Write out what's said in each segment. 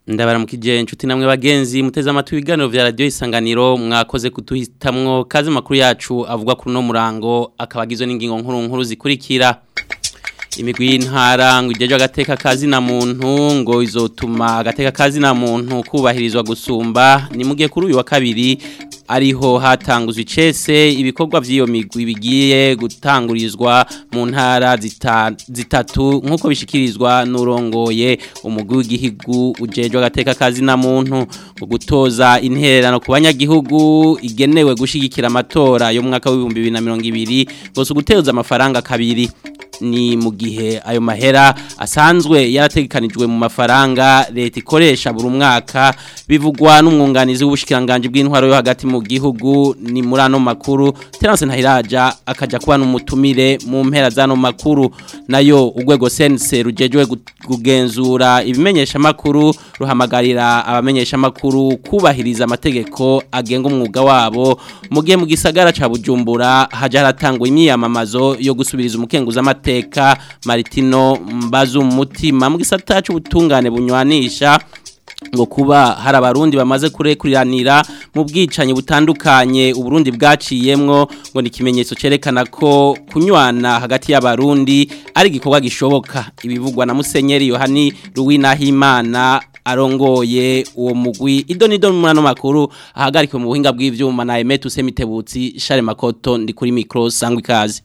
ndabaramukije inshuti namwe bagenzi muteze amatwi ibiganiro vya radio isanganiro mwakoze kutuhitamwo kazi makuru yacu avuga kuri no murango akabagizwe n'ingingo nkuru nkuru zikurikira imigwi y'intara ngo ijeje agateka kazi na muntu ngo izotuma agateka kazi na muntu kubahirizwa gusumba ni mugiye kuri uyu wa kabiri ariho hatanguzwe icese ibikorwa vy'iyo migwi bigiye gutangurizwa mu ntara zita, zitatu nk'uko bishikirizwa n'urongoye umugwi w'igihugu ujejwe agateka kazi na muntu ngo gutoza intererano ku banyagihugu igenewe gushigikira amatora yo mu mwaka w'ibihumbi bibiri na mirongo ibiri ngo si uguteza amafaranga kabiri ni mu gihe ayo mahera asanzwe yarategekanijwe mu mafaranga leta ikoresha buri mwaka bivugwa n'umwunganizi w'ubushikiranganje bw'intwaro yo hagati mu gihugu ni muri ano makuru Terence Ntahiraja akaja kuba n'umutumire mu mpera zano makuru nayo urwego sense rujejwe kugenzura ibimenyesha makuru ruhamagarira abamenyesha makuru kubahiriza amategeko agenga umwuga wabo mu gihe mu gisagara ca Bujumbura haja haratangwa imyiyamamazo yo gusubiriza umukenguza amateka Maritino Mbazu mutima mu gisata cy'ubutungane bunywanisha ngo kuba hari abarundi bamaze kurekuriranira mu bwicanyi butandukanye uburundi bwaciyemwo ngo ni ikimenyetso cerekana ko kunywana hagati y'abarundi ari igikorwa gishoboka ibivugwa na musenyeri yohani ruwinahimana arongoye uwo mugwi idonido mu murano makuru ahagarikiwe mu buhinga bw'ivyuma na Emetu Semitebutsi Share Makoto ndi kuri micro sangwa ikaze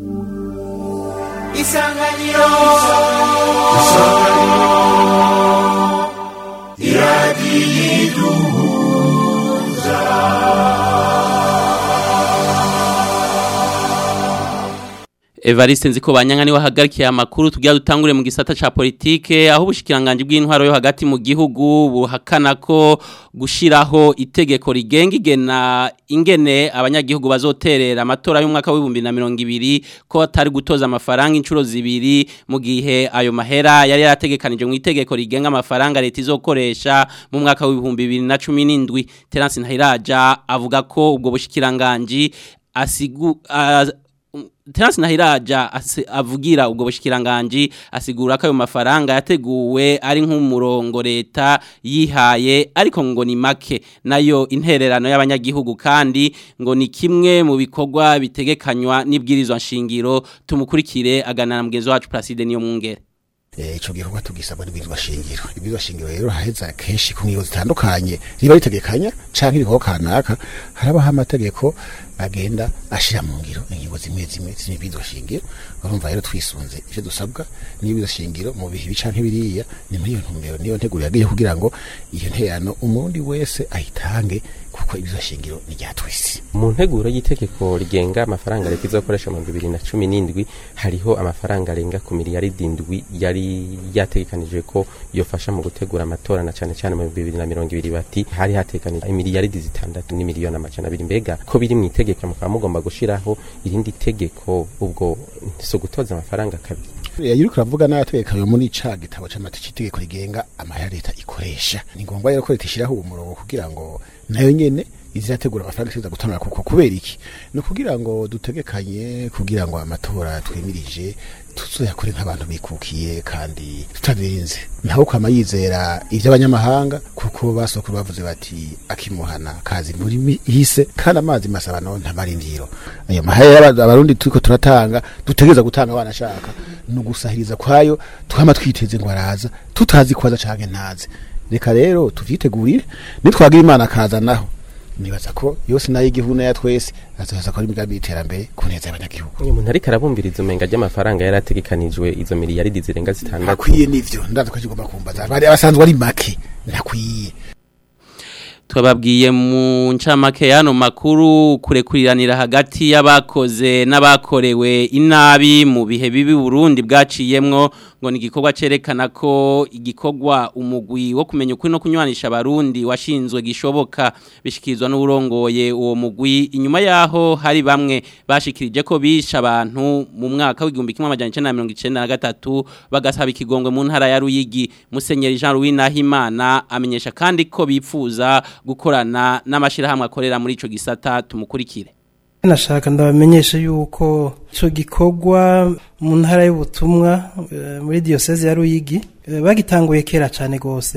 Isanganiro Isanganiro Iradiyiduza Evariste nziko banyanga niwe hagarikiye amakuru tugira dutangure mu gisata ca politike aho ubushikiranganje bw'intwaro yo hagati mu gihugu buhakana ko gushiraho itegeko rigenga igena ingene abanyagihugu bazoterera amatora y'umwaka w'ibihumbi na mirongo ibiri ko atari gutoza amafaranga inshuro zibiri mu gihe ayo mahera yari yarategekanije mu itegeko rigenga amafaranga leta izokoresha mu mwaka w'ibihumbi bibiri na cumi n'indwi Terence Ntahiraja avuga ko ubwo bushikiranganje asigu uh, Terence Nahiraja avugira ubwo bushikiranganje asigura ko ayo mafaranga yateguwe ari nk'umurongo leta yihaye ariko ngo ni make nayo intererano y'abanyagihugu kandi ngo ni kimwe mu bikorwa bitegekanywa n'ibwirizwa nshingiro tumukurikire aganana mugenzi wacu Placide niyo mwungere ico gikorwa tugisabwa n'ibizwa shingiro ibizwa shingiro rero haheza kenshi ku ngingo zitandukanye riba ritegekanya canke ibikorwa kanaka harabaho amategeko agenda ashira mu ngiro ingingo zimwe zimwe z'ibizwa shingiro urumva rero twisunze ivyo dusabwa n'ibizwa shingiro mu bihe bicanke biriya ni muri iyo ntumbero niyo nteguro yagiye kugira ngo iyo nterano umurundi wese ayitange kuko ibizwa shingiro ni rya twese mu nteguro y'itegeko rigenga amafaranga leta izokoresha mu bibiri na cumi n'indwi hariho amafaranga arenga ku miliyaridi indwi yari yategekanijwe ko yofasha mu gutegura amatora na cane cane mu bibiri na mirongo ibiri bati hari hategekanijwe imiliyaridi zitandatu n'imiliyoni amajana abiri mbega ko biri mu itegeko mukaba mugomba gushiraho irindi tegeko ubwo si ugutoza amafaranga kabiri yari kuravuga n'abategeka muri ca gitabo c'amategeko itegeko rigenga amahera leta ikoresha ni ngombwa rero ko leta ishiraho uwo murongo kugira ngo nayo nyene izategura amafaranga ishobora gutanga kuko kubera iki ni ukugira ngo dutegekanye kugira ngo amatora twemirije tuzoyakore nk'abantu bikukiye kandi tutabirinze ntawe kwama yizera ivy'abanyamahanga kuko basokuru bavuze bati akimuhana kazi muri hise kandi amazi masaba no ntamarindiro ayo mahera abarundi turiko turatanga dutegeza gutanga abana shaka no gusahiriza kwayo twama twiteze ngo araza tutazi kwaza canke ntaze reka rero tuvyitegurire nitwagira imana akaza naho nibaza ko yose nayo igihugu ya twese azoheza ko ari imigambi y'iterambere ku neza y'abanyagihugu umuntu ariko arabumbiriza umenga ry'amafaranga yari ategekanijwe izo miliyaridi zirenga zitandatu akwiye n'ivyo ndaza ko kigomba kumbaza bari abasanzwe ari make ntakwiye twababwiye mu ncamake y'ano makuru kurekuriranira hagati y'abakoze n'abakorewe inabi mu bihe bibi Burundi bwaciyemwo ngo ni igikorwa cerekana ko igikorwa umugwi wo kumenya ukuri no kunywanisha abarundi washinzwe gishoboka bishikirizwa n'urongoye uwo mugwi inyuma yaho hari bamwe bashikirije ko bisha abantu mu mwaka w'igihumbi kimwe amajana icenda na mirongo icenda na gatatu bagasaba ikigongwe mu ntara ya Ruyigi Musenyeri Jean Louis Nahimana amenyesha kandi ko bipfuza gukorana n'amashirahamwe akorera muri ico gisata tumukurikire nashaka ndabamenyesha yuko ico gikorwa mu ntara y'ubutumwa eh, muri diocese ya Ruyigi eh, bagitanguye kera cyane gose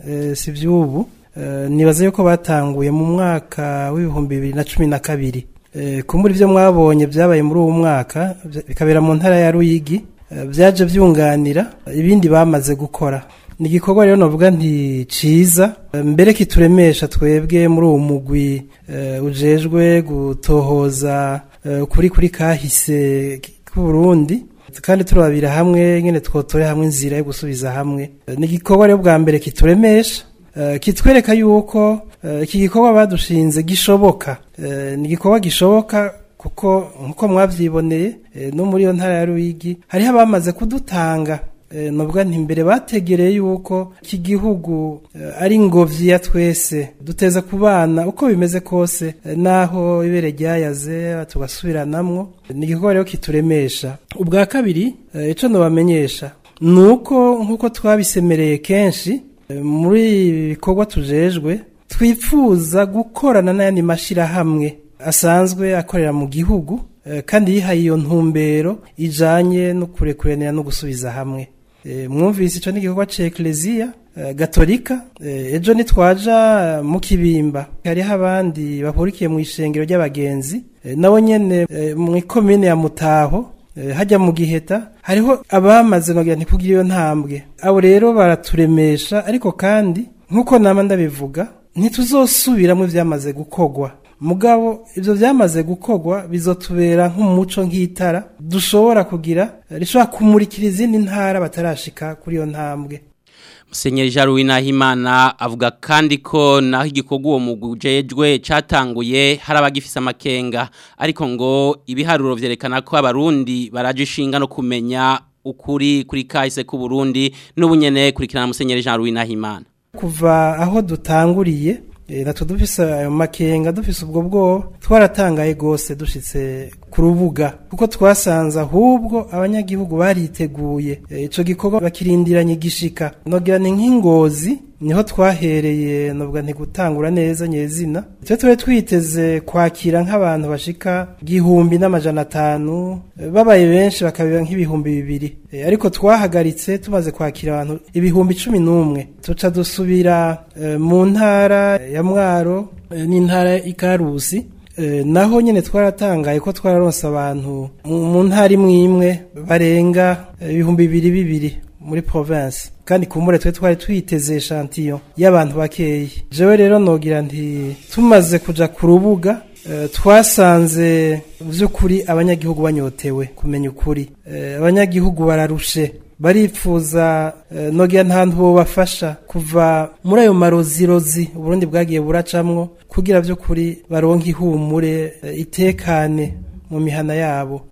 eh, si vy'ubu Eh, nibaza yuko batanguye mu mwaka w'ibihumbi bibiri na cumi na kabiri Eh, kumbura ivyo mwabonye vyabaye muri uwo mwaka vya- bikabera mu ntara ya Ruyigi eh, vyaje vyunganira ibindi bamaze gukora ni igikorwa rero novuga nti ciza eh, mbere kituremesha twebwe muri uwo mugwi eh, ujejwe gutohoza eh, kuri kuri kahise k'Uburundi kandi turabira hamwe nyene twotore hamwe inzira yo gusubiza hamwe Eh, ni igikorwa rero bwa mbere kituremesha eh, kitwereka yuko eh, iki gikorwa badushinze gishoboka Eh, ni igikorwa gishoboka kuko nkuko mwavyiboneye eh, no muri iyo ntara ya Ruyigi hariho abamaze kudutanga Eh, novuga nti mbere bategereye yuko iki gihugu eh, ari ingobyi ya twese duteza kubana uko bimeze kose eh, naho ibere ryayaze tugasubiranamwo ni igikorwa rero kituremesha ubwa kabiri eh, ico nobamenyesha nuko nkuko twabisemereye kenshi eh, muri ibi bikorwa tujejwe twifuza gukorana n'ayandi mashirahamwe asanzwe akorera mu gihugu eh, kandi yihaye iyo ntumbero ijanye no kurekuranira no gusubiza hamwe Eh, mwumvise ico n'igikorwa ca ekleziya eh, gatolika eh, ejo nitwaja eh, mu kibimba hariho abandi bahurikiye mu ishengero ry'abagenzi eh, nabo nyene eh, mu ikomine ya mutaho eh, hajya mu giheta hariho abamaze nogira ntikugira iyo ntambwe abo rero baraturemesha ariko kandi nk'uko nama ndabivuga ntituzosubiramwo ivyamaze gukogwa mugabo ivyo vyamaze gukogwa bizotubera nk'umuco nk'itara dushobora kugira eh, rishobora kumurikira izindi ntara batarashika kuri iyo ntambwe Musenyeri Jaruwi Nahimana avuga kandi ko naho igikorwa uwo mugujejwe catanguye hari abagifise amakenga ariko ngo ibiharuro vyerekana ko abarundi baraje ishinga no kumenya ukuri kuri kahise ku Burundi n'ubunyene kurikirana Musenyeri Jaruwi Nahimana kuva aho dutanguriye eh, natwe dufise ayo makenga dufise ubwo bwoba twaratangaye gose dushitse ku rubuga kuko twasanze ahubwo abanyagihugu bariteguye Eh, ico gikorwa bakirindiranye igishika nogira ni nk'ingozi niho twahereye novuga nti gutangura neza nyezina twe tube twiteze kwakira nk'abantu bashika igihumbi n'amajana atanu eh, babaye benshi bakabira nk'ibihumbi bibiri Eh, ariko twahagaritse tumaze kwakira abantu ibihumbi cumi n'umwe tuca dusubira eh, mu ntara ya mwaro eh, n'intara ikarusi Eh, naho nyene twaratangaye ko twararonse abantu mu mu ntara imwe imwe barenga eh, ibihumbi bibiri bibiri muri province kandi kumure twe twari twiteze echantillo y'abantu bakeyi jewe rero nogira nti tumaze kuja ku rubuga eh, twasanze vy'ukuri abanyagihugu banyotewe kumenya ukuri Eh, abanyagihugu bararushe baripfuza eh, nogira ntantu bobafasha kuva muri ayo marozirozi uburundi bwagiye buracamwo kugira vy'ukuri baronke ihumure eh, itekane mu mihana yabo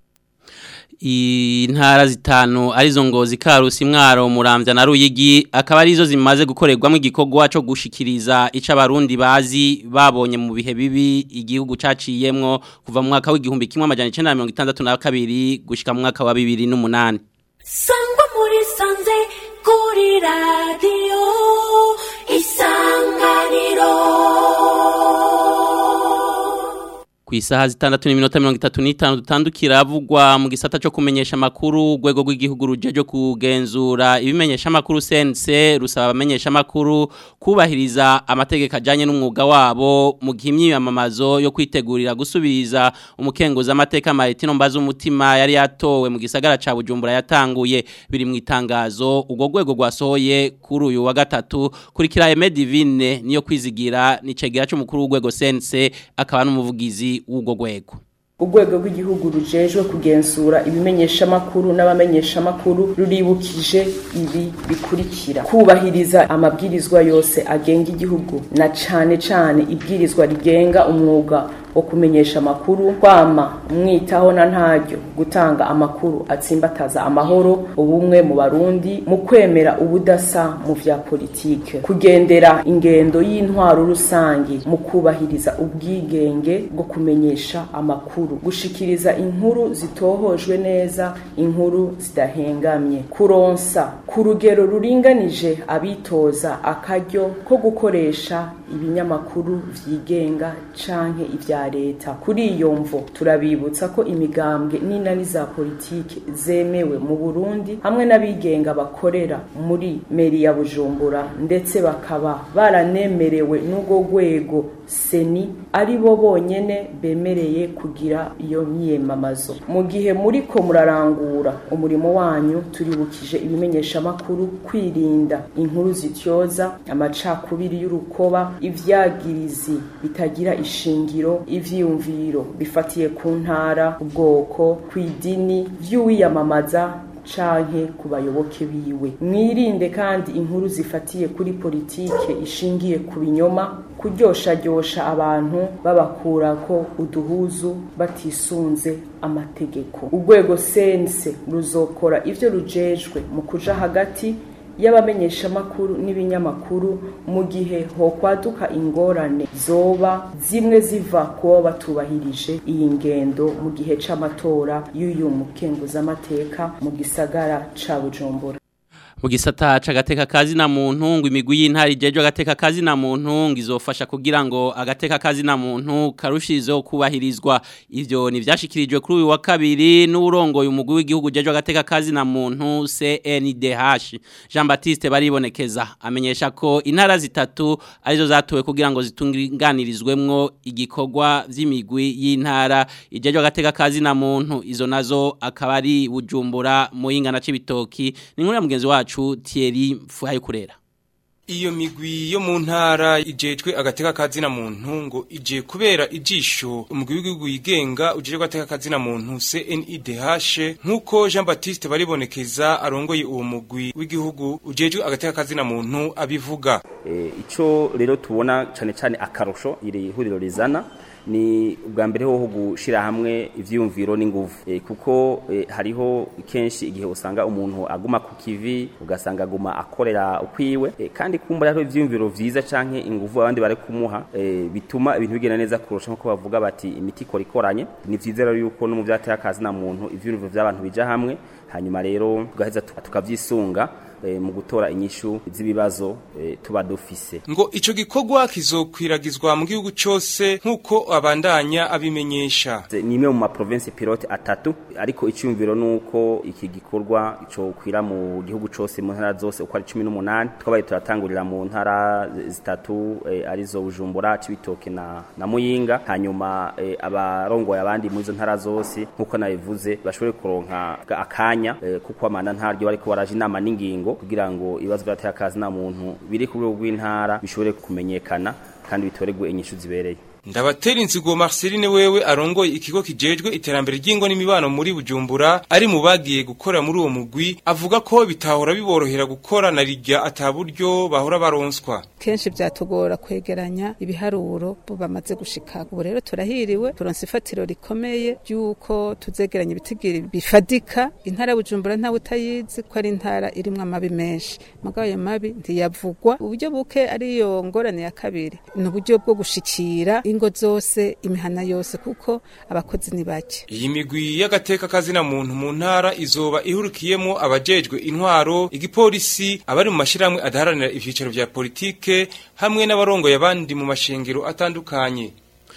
intara zitanu arizo ngozi karusi mwaro muramvya na ruyigi akaba arizo zimaze gukorerwamo igikorwa cyo gushikiriza ico abarundi bazi babonye mu bihe bibi igihugu caciyemwo kuva mu mwaka w'igihumbi kimwe amajana 1962 gushika mu mwaka wa 2008 sangwa muri sanze kuri radiyo isanganiro ku isaha zitandatu n'iminota mirongo itatu n'itanu dutandukira avugwa mu gisata cyo kumenyesha amakuru urwego rw'igihugu rujeje kugenzura ibimenyesha amakuru sense rusaba abamenyesha amakuru kubahiriza amategeko ajyanye n'umwuga wabo mu gihe imyiyamamazo yo kwitegurira gusubiriza umukenguzi amateka maritino mbaza umutima yari yatowe mu gisagara cya bujumbura yatanguye biri mu itangazo urwo rwego rwasohoye kuri uyu wa gatatu kurikira eme divine niyo kwizigira nicegera cy'umukuru w'urwego sense akaba n'umuvugizi w'urwo rwego urwego rw'igihugu rujejwe kugenzura ibimenyeshamakuru n'abamenyeshamakuru ruribukije ibi bikurikira kubahiriza amabwirizwa yose agenga igihugu na cane cane ibwirizwa rigenga umwuga wo kumenyesha amakuru kwama umwitaho na ntaryo gutanga amakuru atsimbataza amahoro ubumwe mu barundi mu kwemera ubudasa mu vya politike kugendera ingendo y'intwaro rusangi mu kubahiriza ubwigenge bwo kumenyesha amakuru gushikiriza inkuru zitohojwe neza inkuru zidahengamye kuronsa ku rugero ruringanije abitoza akaryo ko gukoresha ibinyamakuru vyigenga canke ivya vya leta kuri iyo mvo turabibutsa ko imigambwe n'inani za politike zemewe mu Burundi hamwe n'abigenga bakorera muri meri ya Bujumbura ndetse bakaba baranemerewe n'ubwo rwego seni ari bo bonyene bemereye kugira iyo myiyamamazo mu gihe muri ko murarangura umurimo wanyu turibukije ibimenyeshamakuru kwirinda inkuru zityoza amacakubiri y'urukoba ivyagirizi bitagira ishingiro ivyiyumviro bifatiye ku ntara ubwoko kw'idini vy'uwiyamamaza canke ku bayoboke biwe mwirinde kandi inkuru zifatiye kuri politike ishingiye ku binyoma kuryoshajyosha abantu babakurako uduhuzu batisunze amategeko urwego sense ruzokora ivyo rujejwe mu kuja hagati y'abamenyeshamakuru n'ibinyamakuru mu gihe hokwaduka ingorane zoba zimwe ziva kuba batubahirije iyi ngendo mu gihe c'amatora y'uyu mukenguzamateka mu gisagara ca bujumbura mu gisata c'agateka kazi na muntu ngo imigwi y'intara ijejwe agateka kazi na muntu ngo izofasha kugira ngo agateka kazi na muntu karushirizeho kubahirizwa ivyo ni vyashikirijwe kuri uyu wa kabiri n'urongoye umugwi w'igihugu ujejwe agateka kazi na muntu CNDH Jean Baptiste baribonekeza amenyesha ko intara zitatu arizo zatowe kugira ngo zitunganirizwemwo igikorwa vy'imigwi y'intara ijejwe agateka kazi na muntu izo nazo akaba ari Bujumbura Muyinga Cibitoki ni nkuru ya mugenzi wacu wacu Thierry Fuhaye kurera Iyo migwi yo mu ntara ijejwe agateka kazi na muntu ngo ije kubera ijisho umugwi w'igihugu yigenga ujejwe agateka kazi na muntu CNIDH nkuko Jean Baptiste baribonekeza arongoye uwo mugwi w'igihugu ujejwe agateka kazi na muntu abivuga e, ico rero tubona cane cane akarusho iri huriro rizana ni ubwa mbere ho gushira hamwe ivyumviro n'inguvu e, kuko e, hariho kenshi igihe usanga umuntu aguma ku kivi ugasanga aguma akorera ukwiwe e, kandi kumbura hariho ivyumviro vyiza canke inguvu abandi bari kumuha e, bituma ibintu bigenda neza kurusha nko bavuga bati imiti ikora ikoranye ni vyiza rero yuko no mu vyateye akazi na muntu ivyumviro vy'abantu bija hamwe hanyuma rero tugaheza tukavyisunga e, mu gutora inyishu z'ibibazo e, tuba dufise ngo ico gikorwa kizokwiragizwa mu gihugu cose nkuko abandanya abimenyesha ni imwe mu ma province pilote atatu ariko icyumviro nuko iki gikorwa ico kwira mu gihugu cose mu ntara zose uko ari 18 twabaye turatangurira mu ntara zitatu e, arizo Bujumbura Cibitoke na na Muyinga hanyuma e, abarongoye abandi mu izo ntara zose nkuko nabivuze bashobore kuronka akanya e, kuko amana ntaryo bariko baraje inama n'ingingo kugira ngo ibibazo byateye akazi na muntu biri ku rwego rw'intara bishobore kumenyekana kandi bitoregwe inyishu zibereye ndabatera inzigo Marceline wewe arongoye ikigo kijejwe iterambere ry'ingo n'imibano muri Bujumbura ari mu bagiye gukora muri uwo mugwi avuga ko bitahora biborohera gukora na rijya ataburyo bahora baronswa kenshi byatugora kwegeranya ibiharuro bo bamaze gushika ubu rero turahiriwe turonse ifatiro rikomeye ry'uko tuzegeranya ibitigiri bifadika intara Bujumbura ntawe utayizi ko ari intara irimwo amabi menshi mugabo ayo mabi ntiyavugwa uburyo buke ariyo ngorane ya kabiri ni uburyo bwo gushikira ingo zose imihana yose kuko abakozi ni bake iyi migwi y'agateka kazi na muntu mu ntara izoba ihurikiyemo abajejwe intwaro igipolisi abari mu mashiramwe adaharanira ivyicaro vya politike hamwe n'abarongoye abandi mu mashengero atandukanye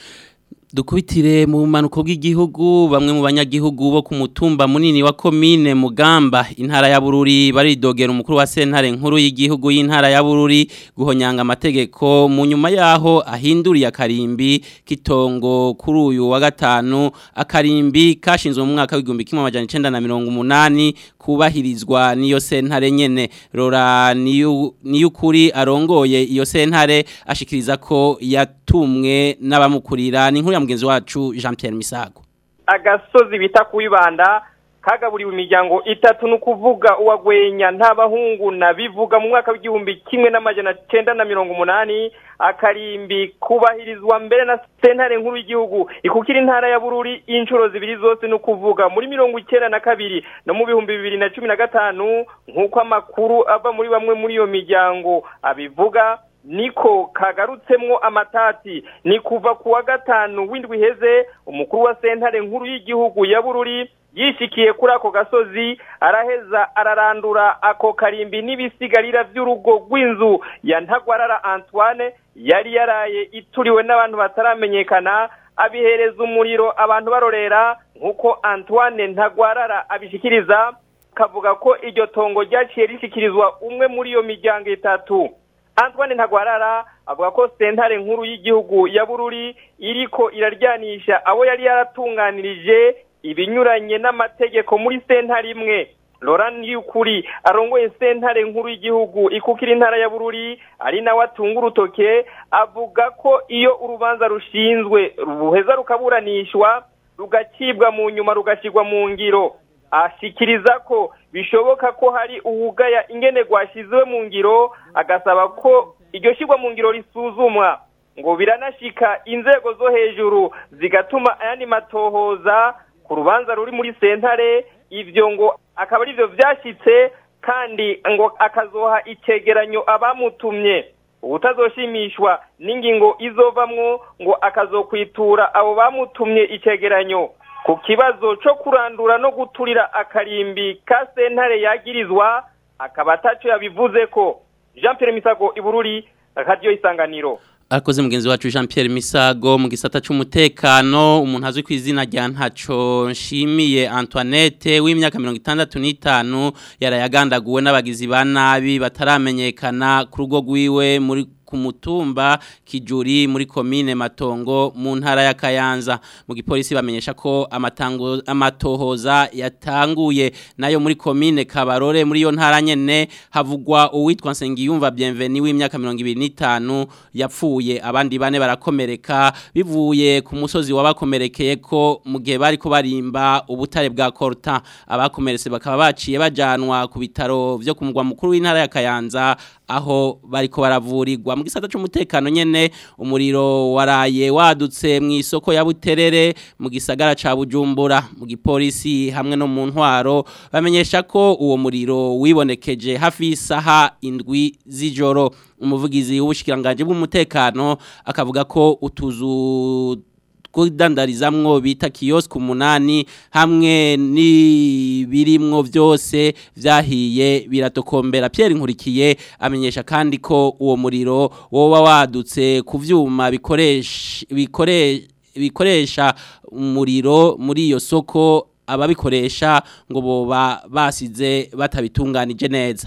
Dukubitire mu manuko bw'igihugu bamwe mu banyagihugu bo ku mutumba munini wa komine Mugamba intara ya Bururi baridogera umukuru wa sentare nkuru y'igihugu y'intara ya Bururi guhonyanga amategeko mu nyuma yaho ahinduriye akarimbi kitongo kuri uyu wa gatanu akarimbi kashinzwe mu mwaka w'igihumbi kimwe amajana icenda na mirongo umunani kubahirizwa niyo sentare nyene rora niyo niyukuri arongoye iyo sentare ashikiriza ko yatumwe n'abamukurira ni nkuru ya mugenzi wacu Jean Pierre Misago agasozi bita kuibanda kagaburiwe imiryango itatu ni ukuvuga uwagwenya nta bahungu na bivuga mu mwaka w'igihumbi kimwe n'amajana cyenda na mirongo umunani akarimbi kubahirizwa mbere na sentare nkuru y'igihugu ikukira intara ya bururi inshuro zibiri zose ni ukuvuga muri mirongo icyenda na kabiri no mu bihumbi bibiri na cumi na gatanu nk'uko amakuru ava muri bamwe muri iyo miryango abivuga niko kagarutsemwo amatati ni kuva ku wa gatanu w'indwi iheze umukuru wa sentare nkuru y'igihugu ya bururi yishikiye kuri ako gasozi araheza ararandura ako karimbi n'ibisigarira by'urugo rw'inzu ya ntagwarara antoine yari yaraye ituriwe n'abantu bataramenyekana abihereza umuriro abantu barorera nk'uko antoine ntagwarara abishikiriza kavuga ko iryo tongo ryaciye rishikirizwa umwe muri iyo miryango itatu antoine ntagwarara avuga ko sentare nkuru y'igihugu ya bururi iriko iraryanisha abo yari yaratunganirije ibinyuranye n'amategeko muri sentare imwe Laurent Yukuri arongoye sentare nkuru y'igihugu ikukira intara ya Bururi ari nawe atunga urutoke avuga ko iyo urubanza rushinzwe ruheza rukaburanishwa rugacibwa mu nyuma rugashirwa mu ngiro ashikiriza ko bishoboka ko hari uwugaya ingene rwashizwe mu ngiro agasaba ko iryo shirwa mu ngiro risuzumwa ngo biranashika inzego zo hejuru zigatuma ayandi matohoza ku rubanza ruri muri sentare ivyo ngo akaba arivyo vyashitse kandi ngo akazoha icegeranyo abamutumye ubutazoshimishwa n'ingingo izovamwo ngo akazokwitura abo bamutumye icegeranyo ku kibazo co kurandura no guturira akarimbi ka sentare yagirizwa akaba ataco yabivuze ko Jean Pierre Misago Ibururi Radio Isanganiro Arakoze mugenzi wacu Jean Pierre Misago mu gisata c'umutekano umuntu azwi ku izina rya ntaco nshimiye Antoinette w'imyaka 65 yarayagandaguwe n'abagizi ba nabi bataramenyekana ku rugo rwiwe muri ku mutumba kijuri muri komine matongo mu ntara ya Kayanza mu gipolisi bamenyesha ko amatango amatohoza yatanguye nayo muri komine Kabarore muri yo ntara nyene havugwa uwitwa Nsengiyumva Bienveni w'imyaka 25 yapfuye abandi bane barakomereka bivuye ku musozi wabakomerekeye ko mu gihe bari ko barimba ubutare bwa Corta abakomeretse bakaba baciye bajanwa ku bitaro vyo ku mugwa mukuru w'intara ya Kayanza aho bariko baravurirwa mu gisata cy'umutekano nyene umuriro waraye wadutse mu isoko ya Buterere mu gisagara ca Bujumbura mu gipolisi hamwe no mu ntwaro bamenyesha ko uwo muriro wibonekeje hafi isaha indwi z'ijoro umuvugizi w'ubushikiranganje bw'umutekano akavuga ko utuzu kudandarizamwo bita kiosk umunani hamwe n'ibirimwo byose vyahiye biratokombera Pierre Nkurikiye amenyesha kandi ko uwo muriro woba wadutse ku vyuma bikoresha bikoresha bikoresha umuriro muri iyo soko ababikoresha ngo boba basize batabitunganije neza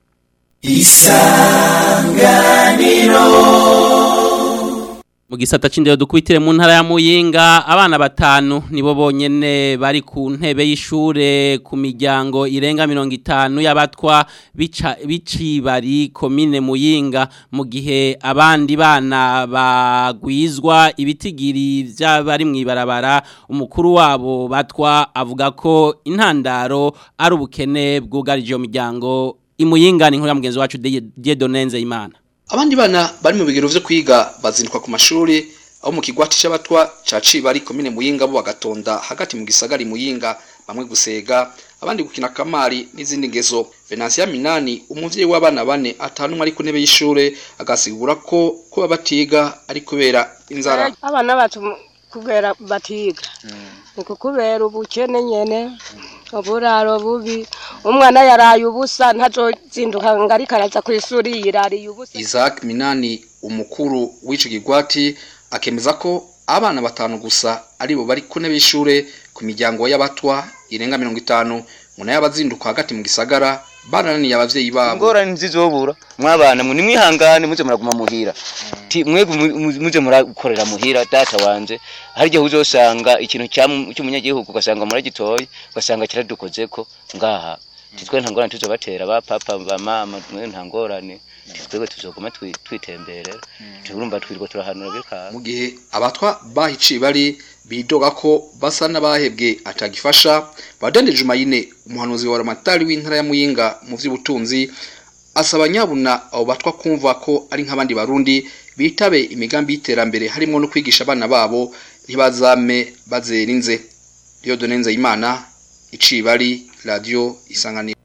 mu gisata c'indero dukubitire mu ntara ya Muyinga abana batanu nibo bonyene bari ku ntebe y'ishure ku miryango irenga 50 y'abatwa bica bicibari komine Muyinga mu gihe abandi bana bagwizwa ibitigiri by'abari mwibarabara umukuru wabo batwa avuga ko intandaro ari ubukene bwugarije iyo miryango imuyinga ni nkuru ya mugenzi wacu Diedonenze Imana abandi bana bari mu bigero vyo kwiga bazindukwa ku mashuri aho mu kigwati c'abatwa ca Cibari komine Muyinga bo bagatonda hagati mu gisagari Muyinga bamwe gusega abandi gukina kamari n'izindi ngezo Venansia Minani umuvyeyi w'abana bane atanu ari ku ntebe y'ishure agasigura ko kuba batiga ari kubera inzara abana bacu kubera batiga ni kukubera ubukene nyene uburaro bubi umwana yaraye ubusa ntazozinduka ngo ariko araza ku ishuri yirariye ubusa Isaac Minani umukuru w'ico kigwati akemeza ko abana batanu gusa aribo bari ku ntebe y'ishure ku miryango y'abatwa irenga mirongo itanu ngo nayo abazinduka hagati mu gisagara bananiye abavyeyi babo ingorane nzizobura mwabana mwe nimwihangane muze muraguma muhira ti mwego muze murakorera muhira data wanje hari igihe uzosanga ikintu cy'umunyagihugu ugasanga muragitoye ugasanga kiradukozeko ngaha titwe nta ngorane tuzobatera ba papa ba mama mwe nta ngorane twebwe tuzoguma twitemberera turumva twirwa turahanura bikanga mu gihe abatwa bahiciye bari bidoga ko basa n'abahebwe atagifasha badendeje umayine umuhanuzi wa ramatari w'intara ya muyinga mu vy'ubutunzi asaba nyabuna abo batwa kumva ko ari nk'abandi barundi bitabe imigambi y'iterambere harimo no kwigisha abana babo ntibazame bazerinze Dieudonne Imana icibari radio isanganiro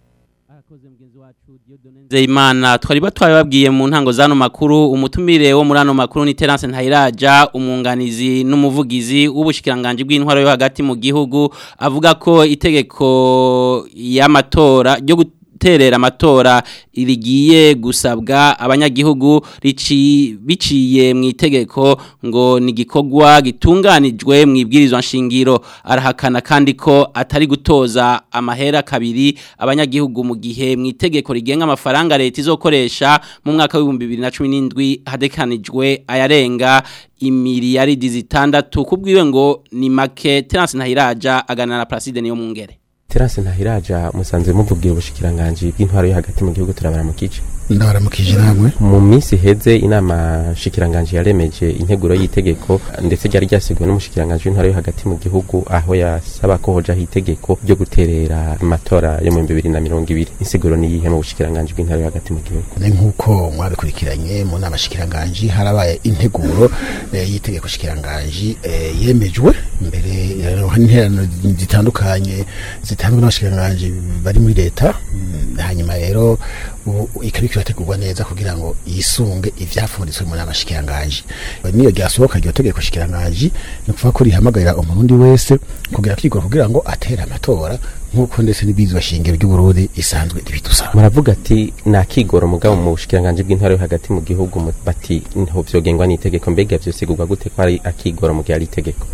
Zeimana twari batwaye babwiye mu ntango zano makuru umutumire wo muri ano makuru ni Terence Ntayiraja umwunganizi n'umuvugizi w'ubushikiranganje bw'intwaro yo hagati mu gihugu avuga ko itegeko y'amatora ryo guterera amatora irigiye gusabwa abanyagihugu rici biciye mu itegeko ngo ni igikorwa gitunganijwe mu ibwirizwa nshingiro arahakana kandi ko atari gutoza amahera kabiri abanyagihugu mu gihe mu itegeko rigenga amafaranga leta izokoresha mu mwaka w'ibihumbi bibiri na cumi n'indwi hadekanijwe ayarenga imiliyaridi zitandatu kubwiwe ngo ni make Terence Ntahiraja aganana na Placide niyo mungere Terence Ntahiraja musanze muvugira ubushikiranganje bw'intwaro yo hagati mu gihugu turabara mu kice ndabaramukije namwe mu minsi heze inama shikiranganje yaremeje integuro y'itegeko ndetse ryari ryasiguwe n'umushikiranganje w'intwaro yo hagati mu gihugu aho yasaba ko hoja itegeko ryo guterera amatora yo mu 2020 insiguro ni yihe mu bushikiranganje bw'intwaro yo hagati mu gihugu ni nkuko mwabikurikiranye mu nama shikiranganje harabaye integuro eh, y'itegeko shikiranganje eh, yemejwe mbere interano zitandukanye zitanzwe n'abashikiranganje bari muri leta mm, hanyuma rero ikabika irategurwa neza kugira ngo yisunge ivyafunditswe mu nama shikiranganje niyo ryasohoka iryo tegeko shikiranganje ni kuvuga ko rihamagarira umurundi wese kugira kwigora kugira ngo atere amatora nkuko ndetse n'ibizwa shingiro ry'uburundi isanzwe ribidusaba muravuga ati nakigoro mugabo mu bushikiranganje bw'intara yo hagati mu gihugu mu- bati nho vyogengwa n'itegeko mbega vyosigurwa gute ko ari akigoro mu gihe ari itegeko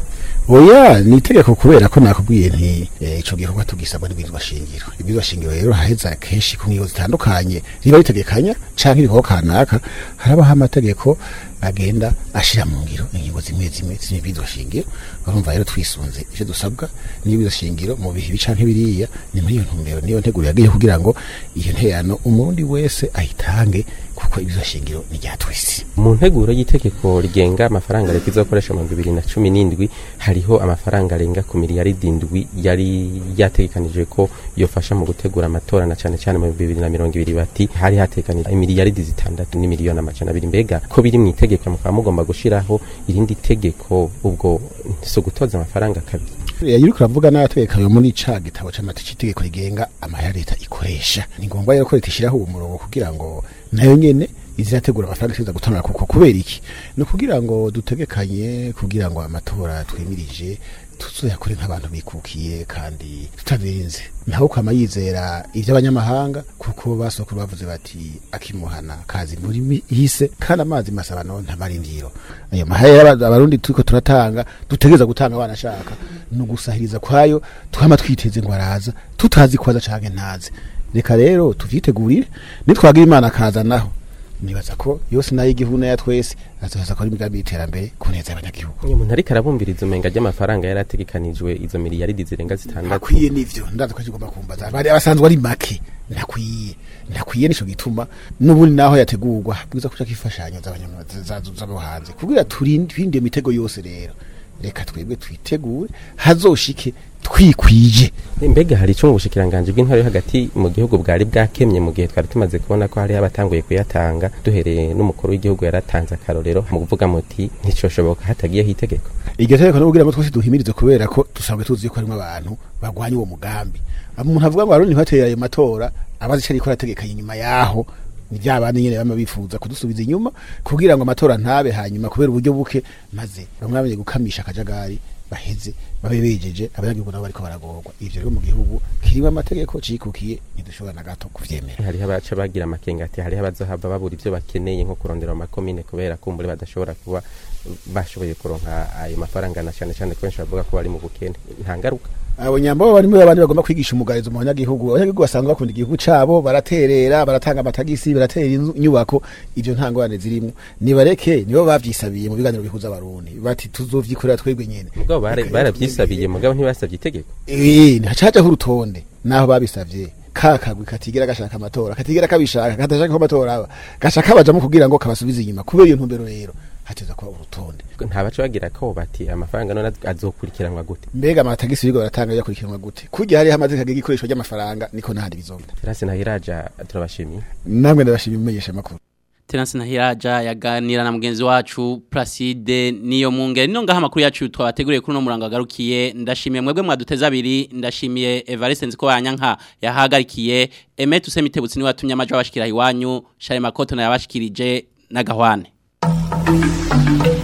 oya ni itegeko kubera ko nakubwiye nti eh, ico gikorwa tugisabwa n'ibizwa shingiro ibizwa shingiro rero haheza kenshi ku ngingo zitandukanye riba ritegekanya canke ibikorwa kanaka harabaho amategeko agenda ashira mu ngiro ingingo zimwe zimwe z'ibizwa shingiro urumva rero twisunze ivyo dusabwa n'ibizwa shingiro mu bihe bicanke biriya ni muri iyo ntumbero niyo nteguro yagiye kugira ngo iyo nteyano umurundi wese ayitange kuko ibizwa shingiro ni rya twese mu nteguro y'itegeko rigenga amafaranga leta izokoresha mu bibiri na cumi n'indwi hariho amafaranga arenga ku miliyaridi indwi yari yategekanijwe ko yofasha mu gutegura amatora na cane cane mu bibiri na mirongo ibiri bati hari hategekanijwe imiliyaridi zitandatu n'imiliyoni amajana abiri mbega ko biri mu itegeko mukaba mugomba gushiraho irindi tegeko ubwo si ugutoza amafaranga kabiri yari kuravuga n'abategekayo muri ca gitabo c'amategeko itegeko rigenga amahera leta ikoresha ni ngombwa rero ko leta ishiraho uwo murongo kugira ngo nayo nyene izirategura amafaranga ishobora gutanga kuko kubera iki ni ukugira ngo dutegekanye kugira ngo amatora twimirije tuzoyakore nk'abantu bikukiye kandi tutabirinze ntawe kwama yizera ivy'abanyamahanga kuko basokuru bavuze bati akimuhana kazi muri hise kandi amazi masaba no ntamarindiro ayo mahera aba- abarundi turiko turatanga dutegeza gutanga abana ashaka no gusahiriza kwayo twama twiteze ngo araza tutazi kwaza canke ntaze reka rero tuvyitegurire nitwagira imana akaza naho nibaza ko yose nayo igihugu nayo twese azoheza ko ari imigambi y'iterambere ku neza y'abanyagihugu uyu muntu ariko arabumbiriza umenga ry'amafaranga yari ategekanijwe izo miliyaridi zirenga zitandatu ntakwiye n'ivyo ndazi ko kigomba kumbaza bari abasanzwe ari make ntakwiye ntakwiye nico gituma n'ubundi naho yategurwa bwiza kuca kifashanyo z'abo hanze kugira turinde twinde imitego yose rero reka twebwe twitegure hazoshike twikwije mbega hari icyo mu bushikiranganje bw'intwaro yo hagati mu gihugu bwari bwakemye mu gihe twari tumaze kubona ko hariho abatanguye kuyatanga duhereye n'umukuru w'igihugu yaratanze akarorero mu kuvuga muti nticoshoboka hatagiyeho itegeko iryo tegeko no kugira ngo twese duhimirize kubera ko dusanzwe tuzi ko harimo abantu bagwanya uwo mugambi umuntu avuga ngo abarundi ntibateye ayo matora abazi ico ariko arategekanye inyuma yaho ni bya bandi nyene bama bifuza kudusubiza inyuma kugira ngo amatora ntabe hanyuma kubera uburyo buke maze bamwe bamenye gukamisha akajagari baheze babe bejeje abanyagihugu nabo bariko baragorwa ivyo rero mu gihugu kirimo amategeko cikukiye ntidushobora na gato kuvyemera hariho abaca bagira amakenga ati hariho abazohava babura ivyo bakeneye nko kurondera amakomine kubera kumbure badashobora kuba bashoboye kuronka ayo mafaranga na cane cane ko benshi bavuga ko bari mu bukene nta ngaruka abo nyambo bari muri abandi bagomba kwigisha umugarizo mu banyagihugu abanyagihugu basanzwe bakunda igihugu cabo baraterera baratanga amatagisi baratera inzu- inyubako ivyo nta ngorane zirimwo nibareke nibo bavyisabiye mu biganiro bihuza abarundi bati tuzovyikorera twebwe nyene mugabo bara- baravyisabiye mugabo ntibasavye itegeko Eh, ntihacajaho urutonde naho babisavye ka kagwi katigera gashaka amatora katigera kabishaka katashaka ko amatora aba gashaka bajamo kugira ngo kabasubize inyuma kubera iyo ntumbero rero hateza kuba urutonde nta baca bagira ko bati amafaranga none azokurikiranwa gute mbega amatagisi bigo baratanga yakurikiranwa gute kurya hariho amategeko agenga ikoresho ry'amafaranga niko n'ahandi bizogenda terase nahiraja turabashimiye namwe ndabashima imenyesha makuru Terence Nahiraja yaganira na mugenzi wacu Placide niyo mungere nino ngaha makuru yacu twabateguriye kuri no murango agarukiye ndashimiye mwebwe mwaduteza abiri ndashimiye Evariste nziko banyanka yahagarikiye Emet usemitebutsi ni watumye amajo abashikira iwanyu Share Makoto na yabashikirije na Gahwane